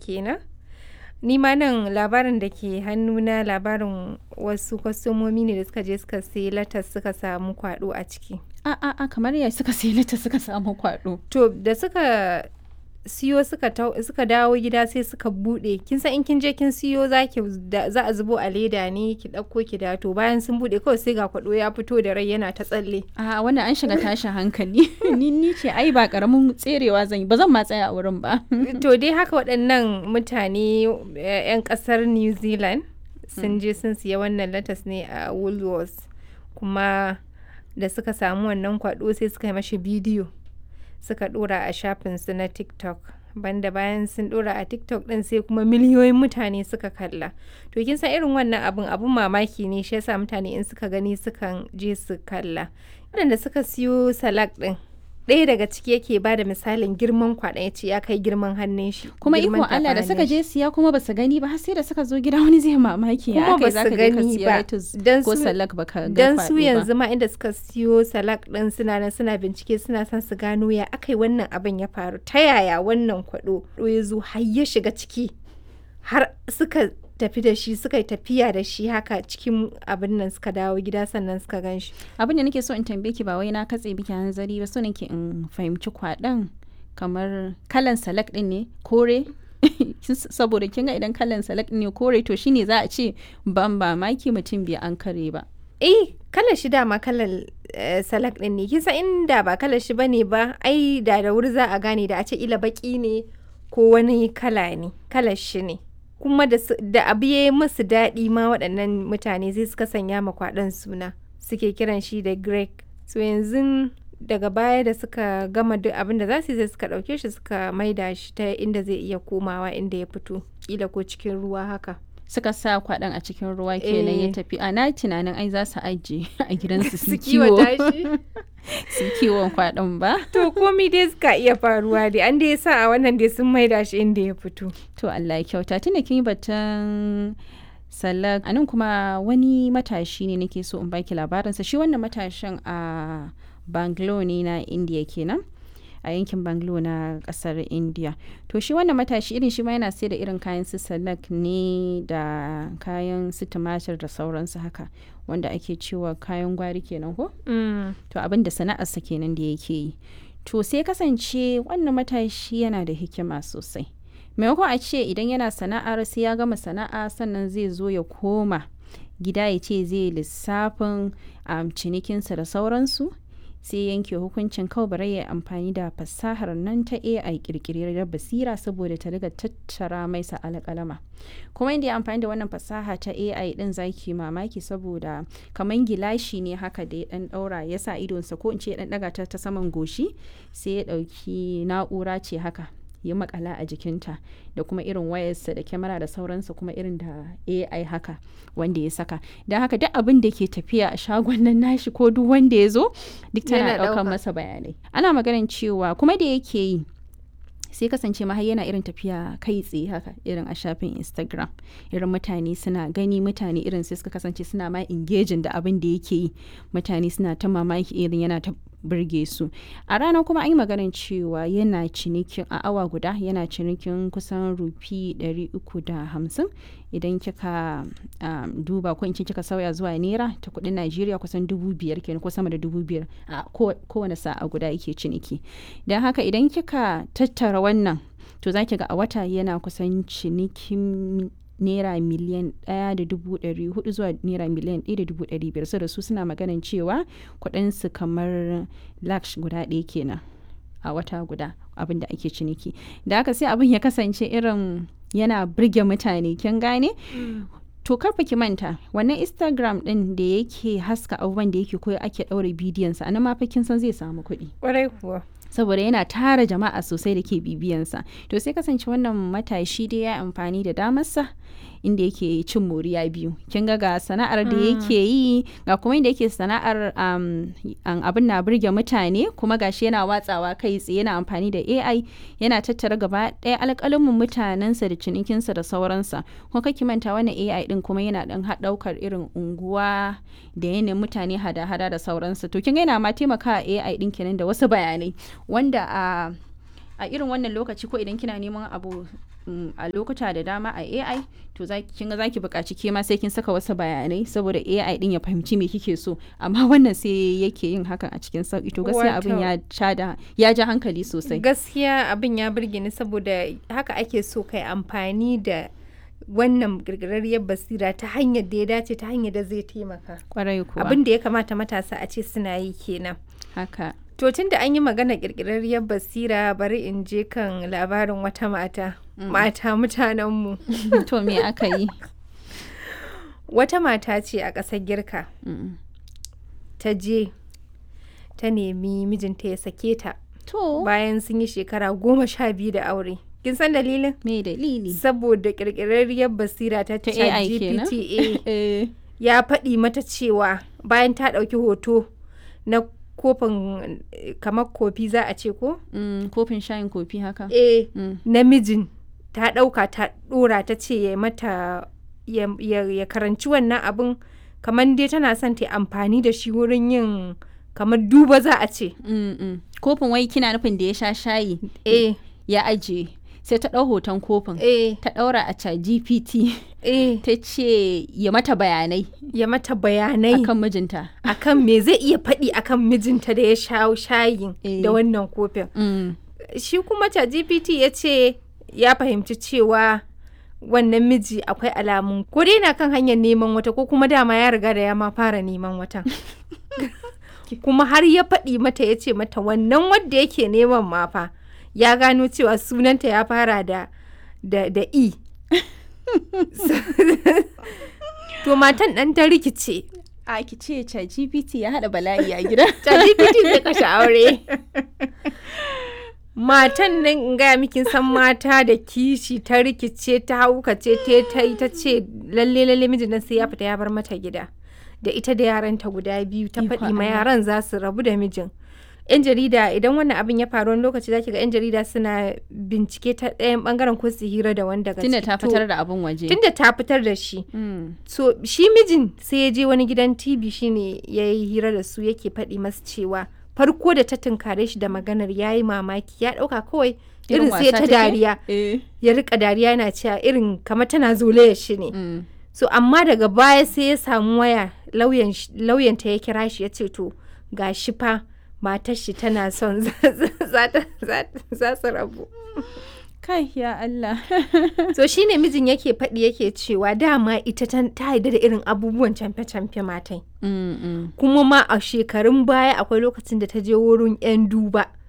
kenan ni ma nan labarin da ke hannuna labarin wasu kwastomomi ne da suka je suka sai latas suka samu kwado a ciki a a a kamar ya suka sai lita suka samu kwado to da suka siyo suka tau- suka dawo gida sai suka bude kin san in kin je kin siyo za ki da- za a zubo a leda ne ki dauko ki da to bayan sun bude kawai sai ga kwado ya fito da rai yana ta tsalle a wannan an shiga tashin hankali ni ni ce ai ba karamin tserewa zan yi ba zan ma tsaya a wurin ba to dai haka waɗannan mutane eh, 'yan ƙasar new zealand sun je sun siya wannan latas ne a woolworths kuma da suka samu wannan kwado sai suka yi mashi bidiyo suka dora a shafinsu na tiktok banda bayan sun dora a tiktok din sai kuma miliyoyin mutane suka kalla to kin san irin wannan abun abun mamaki ne shi yasa mutane in suka gani sukan je su kalla waɗanda suka siyo salak din ɗaya daga ciki yake ba da misalin girman kwaɗa ya ce ya kai girman hannun shi kuma girman ikon Allah da tafin suka hannun shi. je siya kuma basu gani ba har sai da suka zo gida wani zai mamaki Kuma ya aka basu yi zaka je ka gani siya ba. lettuce Dan ko su- salak baka ga dan kwado su ba. yanzu ma inda suka siyo salak din suna nan suna bincike suna son su gano ya aka yi wannan abin ya faru ta yaya wannan kwado ya zo har ya shiga ciki har suka tafi da shi suka yi tafiya da shi haka cikin abin nan suka dawo gida sannan suka gan shi abin da nake so in tambaye ki ba wai na katse biki hanzari ba so nake in fahimci kwaɗon kamar kalan salak din ne kore saboda kin ga idan kalan salak din ne kore to shine za a ce ban ba maki mutum bai an kare ba eh kalar shi dama kalar eh, salak din ne kisa inda ba kalar shi bane ba ai da da wuri za a gane da a ce ila baki ne ko wani kala ne kalar shi ne kuma da, su- da abu ya yi musu daɗi ma waɗannan mutane zai suka sanya ma kwaɗon suna suke kiran shi da greg so yanzu daga baya da suka gama duk abin da za su yi sai suka ɗauke shi suka maida shi ta inda zai iya komawa inda ya fito kila ko cikin ruwa haka suka sa kwaɗon a cikin ruwa kenan ya Eh. tafi a na tunanin ai za su ajiye a gidansu su su kiwo kiwata shi su kiwon kwaɗon ba To komi dai suka iya faruwa dai an dai sa a wannan dai sun maida shi inda ya fito. To Allah ya kyauta tunda kin yi batun salak a nan kuma wani matashi ne nake so in baki labarinsa shi wannan matashin a Bangalore ne na India kenan a yankin Bangalore na kasar India to shi wannan matashi irin shi ma yana sai da irin kayan su salak ne da kayan su tumatir da sauransu haka wanda ake cewa kayan gwari kenan ko to abin da sana'arsa kenan da yake yi to sai kasance wannan matashi yana da hikima sosai maimakon a ce idan yana sana'ar sai ya gama sana'a sannan zai zo ya koma gida ya ce zai lissafin um, cinikinsa da sauransu sai yanke hukuncin kawai bari ya amfani da fasahar nan ta AI kirkirar basira saboda ta riga tattara mai sa alƙalama kuma inda ya amfani da wannan fasaha ta AI din zaki mamaki saboda kaman gilashi ne haka da ya dan daura ya sa idonsa ko in ce ya dan daga ta ta saman goshi sai ya dauki na'ura ce haka ya makala a jikinta da kuma irin wayarsa da kyamara da sauransa kuma irin da AI haka wanda ya saka don haka duk abin da ke tafiya a shagon nan nashi ko duk wanda ya zo duk tana Yana ɗaukar ɗauka. masa bayanai ana maganin cewa kuma da yake yi sai kasance ma har yana irin tafiya kai tsaye haka irin a shafin instagram irin mutane suna gani mutane irin sai suka kasance suna ma engaging da abin da yake yi mutane suna ta mamaki irin yana ta burge su a rana kuma an yi maganin cewa yana cinikin a awa guda yana cinikin kusan rufi 350 idan kika um, duba ko in ce kika sauya zuwa naira ta kudin najeriya kusan dubu biyar kenan ko sama da dubu biyar a ko- kowane sa'a guda yake ciniki don haka idan kika tattara wannan to za ki ga a wata yana kusan cinikin naira miliyan ɗaya da dubu ɗari hudu zuwa naira miliyan ɗaya da dubu ɗari biyar saboda su suna maganin cewa kuɗinsu kamar laksh guda ɗaya kenan a wata guda abin da ake ciniki da haka sai abin ya kasance irin yana burge mutane kin gane to karfa ki manta wannan instagram din da yake haska abubuwan da yake koyo ake ɗaure bidiyonsa a nan ma fa kin san zai samu kuɗi Kwarai kuwa. saboda yana tara jama'a sosai da ke bibiyansa to sai kasance wannan matashi dai ya amfani da damarsa inda yake cin moriya biyu kin ga ga sana'ar da yake yi ga kuma inda yake sana'ar um, an- abin na burge mutane kuma gashi yana watsawa kai tsaye yana amfani da AI yana tattara gaba ɗaya alƙalamin mutanensa da cinikinsa da sauransa kuma kake manta wannan AI din kuma yana ɗan ɗaukar irin unguwa da yanayin mutane hada-hada da sauransa to kin ga yana ma taimakawa AI din kenan da wasu bayanai wanda a a a irin wannan lokaci ko idan kina neman abu mm, a lokuta da dama a AI to za kin ga zaki buƙaci ke ma sai kin saka wasu bayanai saboda AI din ya fahimci me kike so amma wannan sai yake yin hakan a cikin sauki to gaskiya abin Wato- ya ja da ya ja hankali sosai gaskiya abin ya burge ni saboda haka ake so kai amfani da wannan girgirarriyar basira ta hanyar da ya dace ta hanyar da zai taimaka kwarai kuwa abin da ya kamata matasa a ce suna yi kenan haka to tun da an yi magana kirkirarriyar basira bari in je kan labarin wata mata mata mutanenmu to me aka yi wata mata ce a ƙasar girka Mm. ta je ta nemi mijinta ya sake ta to bayan sun yi shekara goma sha biyu da aure kin san dalilin me dalili saboda kirkirarriyar basira ta Ta AI kenan? ChatGPT eh ya faɗi mata cewa bayan ta ɗauki hoto na kofin eh, kamar kofi za a ce ko mm, kofin shayin kofi haka eh Mm. namijin ta ɗauka ta ɗora ta ce ya mata ya, ya, ya karanci wannan abin kamar dai tana son ta yi amfani da shi wurin yin kamar duba za a ce Mm, mm. kofin wai kina nufin da ya sha shayi eh ya ajiye sai ta ɗau hoton kofin eh ta ɗaura a chat gpt eh ta ce ya mata bayanai ya mata bayanai akan mijinta akan me zai iya faɗi akan mijinta da ya sha shayin Eh. da wannan kofin Mm, shi kuma ChatGPT ya ce ya fahimci cewa wannan miji akwai alamun ko dai na kan hanyar neman wata ko kuma dama ya riga da ya ma fara neman watan kuma har ya faɗi mata ya ce mata wannan wadda yake neman ma fa ya gano cewa sunanta ya fara da da, da e to matan ɗan ta rikice a ki ce chat gpt ya haɗa bala'i a gida ChatGPT zai kashe aure. Matan nan in gaya miki san mata da kishi ta rikice ta haukace ta ta yi ta ce lalle lalle mijin nan sai ya fita ya bar mata gida. Da ita da yaranta guda biyu ta Ikon faɗi ma Allah. yaran za su rabu da mijin. 'Yan jarida idan wannan abin ya faru wani lokaci zaki ga 'yan jarida suna bincike ta ɗayan bangaren ko su hira da wanda tunda ta fitar da abin waje Tunda ta fitar da shi. Mm, so shi mijin sai ya je wani gidan tv shine ya yi hira da su yake faɗi masu cewa farko da ta tunkare shi da maganar ya yi mamaki ya ɗauka kawai irin sai wasa ta take? dariya eh, ya rika dariya yana cewa irin kamar tana zolaya shi ne mm. so amma daga baya sai ya samu waya lauyan sh- lauyanta ya kira shi ya ce to ga shi fa matar shi tana son za za ta- za ta- za su rabu kai ya Allah so shine mijin yake faɗi yake cewa dama ita ta ta yarda da irin abubuwan camfe-camfe matai Mm, mm. kuma ma a shekarun baya akwai lokacin da ta je wurin 'yan duba